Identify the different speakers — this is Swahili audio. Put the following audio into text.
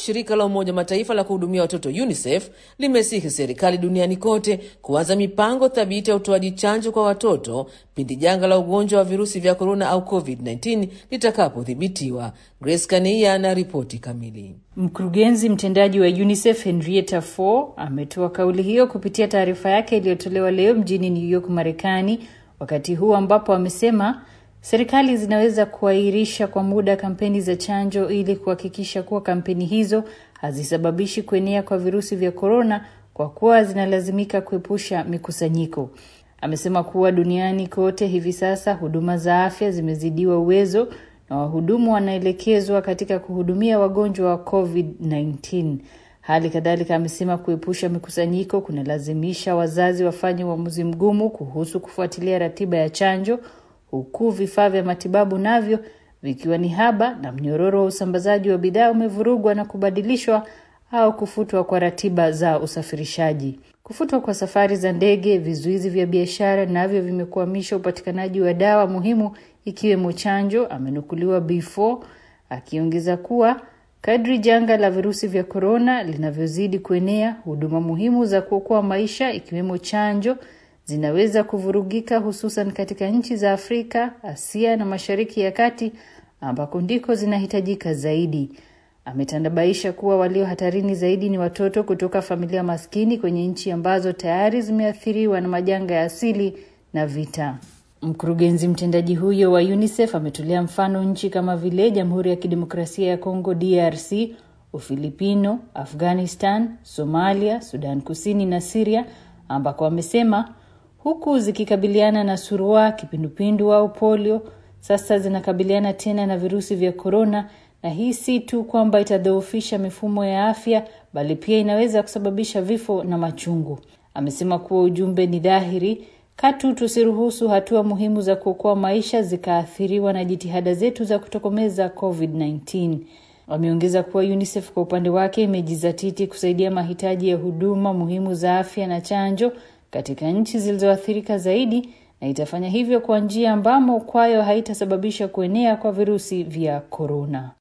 Speaker 1: shirika la Umoja Mataifa la kuhudumia watoto UNICEF limesihi serikali duniani kote kuanza mipango thabiti ya utoaji chanjo kwa watoto pindi janga la ugonjwa wa virusi vya korona au COVID-19 litakapodhibitiwa. Grace Kania na ripoti kamili.
Speaker 2: Mkurugenzi mtendaji wa UNICEF Henrietta Fore ametoa kauli hiyo kupitia taarifa yake iliyotolewa leo mjini New York, Marekani, wakati huu ambapo amesema serikali zinaweza kuahirisha kwa muda kampeni za chanjo ili kuhakikisha kuwa kampeni hizo hazisababishi kuenea kwa virusi vya korona, kwa kuwa zinalazimika kuepusha mikusanyiko. Amesema kuwa duniani kote hivi sasa huduma za afya zimezidiwa uwezo na wahudumu wanaelekezwa katika kuhudumia wagonjwa wa COVID-19. Hali kadhalika amesema kuepusha mikusanyiko kunalazimisha wazazi wafanye uamuzi mgumu kuhusu kufuatilia ratiba ya chanjo, huku vifaa vya matibabu navyo vikiwa ni haba na mnyororo wa usambazaji wa bidhaa umevurugwa na kubadilishwa au kufutwa kwa ratiba za usafirishaji. Kufutwa kwa safari za ndege, vizuizi vya biashara navyo vimekwamisha upatikanaji wa dawa muhimu ikiwemo chanjo, amenukuliwa B4 akiongeza kuwa kadri janga la virusi vya korona linavyozidi kuenea, huduma muhimu za kuokoa maisha ikiwemo chanjo zinaweza kuvurugika, hususan katika nchi za Afrika, Asia na Mashariki ya Kati ambako ndiko zinahitajika zaidi. Ametandabaisha kuwa walio hatarini zaidi ni watoto kutoka familia maskini kwenye nchi ambazo tayari zimeathiriwa na majanga ya asili na vita. Mkurugenzi mtendaji huyo wa UNICEF ametolea mfano nchi kama vile Jamhuri ya Kidemokrasia ya Kongo DRC, Ufilipino, Afghanistan, Somalia, Sudan Kusini na Siria ambako amesema huku zikikabiliana na surua, kipindupindu au polio, sasa zinakabiliana tena na virusi vya korona, na hii si tu kwamba itadhoofisha mifumo ya afya, bali pia inaweza kusababisha vifo na machungu. Amesema kuwa ujumbe ni dhahiri, katu tusiruhusu hatua muhimu za kuokoa maisha zikaathiriwa na jitihada zetu za kutokomeza COVID-19. Wameongeza kuwa UNICEF kwa upande wake imejizatiti kusaidia mahitaji ya huduma muhimu za afya na chanjo katika nchi zilizoathirika zaidi na itafanya hivyo kwa njia ambamo kwayo haitasababisha kuenea kwa virusi vya korona.